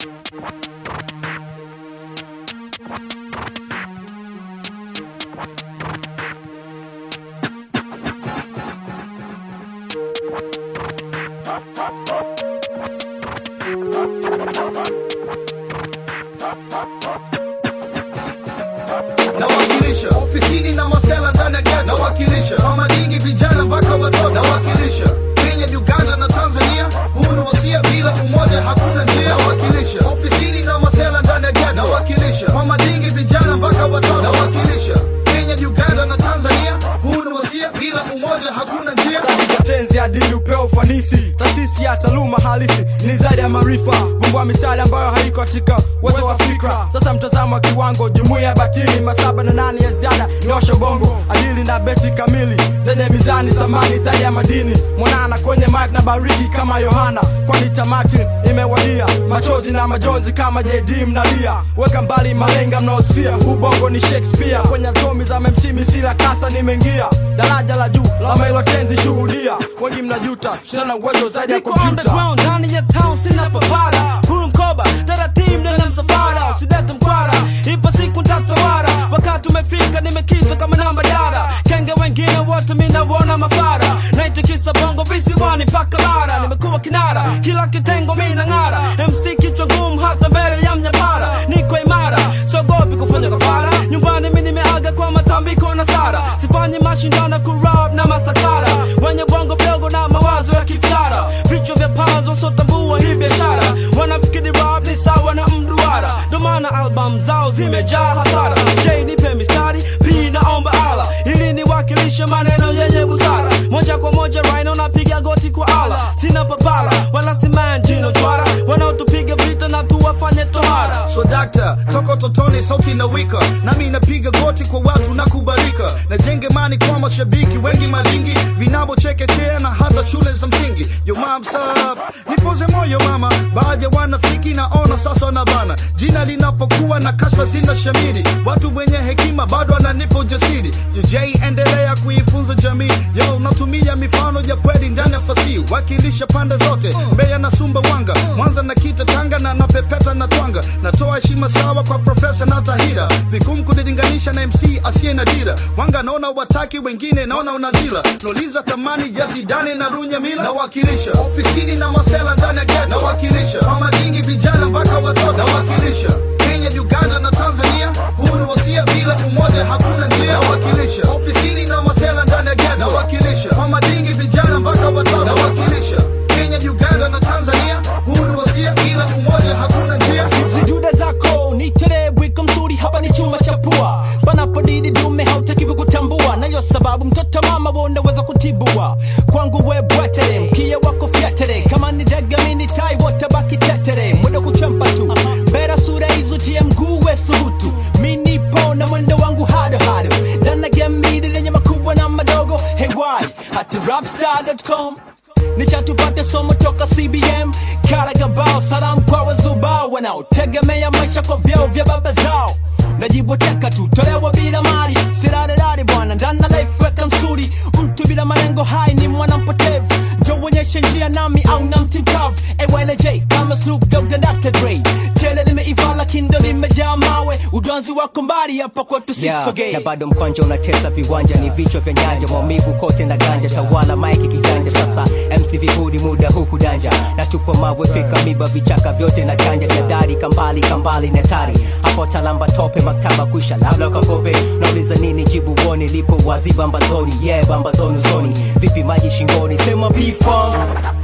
nawakilisha ofisini na masela ndani ya ghetto nawakilisha mama dingi vijana mpaka watoto nawakilisha Kenya Uganda na Tanzania huu ni wasia bila umoja hakuna njia nawakilisha ofisini na masela ndani ya ghetto nawakilisha mama dingi vijana mpaka watoto nawakilisha Kenya Uganda na Tanzania huu ni wasia bila umoja hakuna njia tenzi adili upeo ufanisi taasisi ya taaluma halisi ni zaidi ya maarifa vumbua misali ambayo haiko katika uwezo wa fikra sasa mtazamo wa kiwango jumuiya ya batili masaba na nane ya ziada nyosha bongo adili na beti kamili zenye mizani samani zaidi ya madini mwanana kwenye mike na bariki kama yohana kwani tamati imewadia machozi na majonzi kama jd mnalia weka mbali malenga mnaosfia ubongo ni shakespeare kwenye atomi za memsimi sila kasa nimeingia daraja la juu la mailo tenzi shuhudia wengi mnajuta sina uwezo zaidi ya Niko kompyuta underground ndani ya town sina papara huru mkoba taratibu ndani ya msafara usidete mkwara ipo siku ntatawara wakati umefika nimekita kama namba dara kenge wengine wote minawona mafara naitikisa bongo visiwani mpaka bara nimekuwa kinara kila kitengo mina ng'ara mc kichwa ngumu hata mbele ya mnyapara niko imara sogopi kufanya kafara nyumbani mi nimeaga kwa matambiko na sara sifanyi mashindano kurap na masakara wenye bongo mdogo na mawazo ya kifyara vichwa vya pazo wasiotambua hii biashara wanafikiri rap ni sawa na mduara ndo maana album zao zimejaa hasara j nipe mistari p naomba ala ili niwakilishe maneno yenye busara moja kwa moja rhino napiga goti kwa ala sina papala wala simanjino chwara wanaotupiga vita na tuwafanye tohara so dakta toko totoni sauti na wika nami napiga goti kwa watu na kubalika najenge mani kwa mashabiki wengi malingi vinabo chekechea na hata shule za msingi yo mam sub nipoze moyo mama baadhi ya wanafiki naona sasa na bana jina linapokuwa na kashfa zina shamiri watu wenye hekima bado ananipa ujasiri UJ endelea kuifunza jamii yo natumia mifano ya kweli ndani ya fasihi wakilisha pande zote Mbeya na Sumbawanga Mwanza na Kita Tanga na napepeta na twanga natoa heshima sawa kwa profesa na Tahira vigumu kunilinganisha na MC asiye na dira wanga naona wataki wengine naona unazila nauliza thamani ya Zidane na Runyamila nawakilisha ofisini na masela ndani ya ghetto nawakilisha mama dingi vijana mpaka watoto nawakilisha Kenya Uganda na Tanzania huu ni wasia bila umoja hakuna njia nawakilisha ofisini na masela ndani ya ghetto nawakilisha mama dingi vijana mpaka watoto nawakilisha Kenya Uganda na Tanzania huu ni wasia bila umoja hakuna njia zijude zako nitolee wiko mzuri hapa ni chuma cha pua panapodidi dume hautakiwi kutambua nayo sababu mtoto mama wonaweza kutibua kwangu we bwetere mkia wako fyetere kama ni dagamini tai wote baki tetere mwendo kuchampa tu bera sura hizo tie mguu we subutu minipo na mwendo wangu hado hado dana gambidi lenye makubwa na madogo hewai hati rapstar.com nichatupate somo toka cbm karagabao salamu kwa wazubao wanaotegemea maisha kwa vyao vya baba zao najiboteka tu tolewa bila mali sirarerare bwana ndana life weka msuri mtu bila malengo hai ni mwana mpotevu njo uonyeshe njia nami au na mtimkavu AYNJ kama Snoop Dogg na Dr. Dre tele limeiva lakini ndo limejaa mawe udwanzi wako mbali hapa kwetu Yeah, sisogee na bado mkwanja unatesa viwanja ni vichwa vya nyanja maumivu kote na ganja tawala maiki kiganja sasa mc vipudi muda huku danja na tupo mawe fika miba vichaka vyote na chanja jadari kambali kambali na tari hapo talamba tope maktaba kwisha labda kakope nauliza nini jibu woni lipo wazi bambazoni yeah bambazoni usoni vipi maji shingoni sema bifam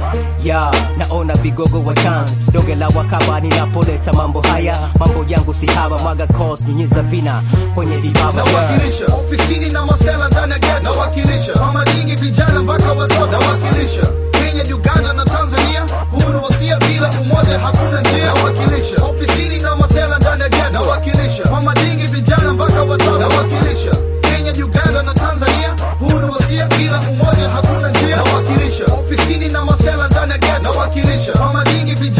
ya naona vigogo wa chance donge la wakaba ninapoleta mambo haya mambo yangu si haba mwaga cos nyunyiza vina kwenye vibaba yeah. nawakilisha ofisini na masela ndani ya ghetto nawakilisha mama dingi vijana mpaka watoto nawakilisha Kenya Uganda na Tanzania huu ni wasia bila umoja hakuna njia nawakilisha ofisini na masela ndani ya ghetto nawakilisha mama dingi vijana mpaka watoto nawakilisha Kenya Uganda na Tanzania huu ni wasia bila umoja hakuna njia nawakilisha ofisini na masela ndani ya ghetto nawakilisha mama dingi vijana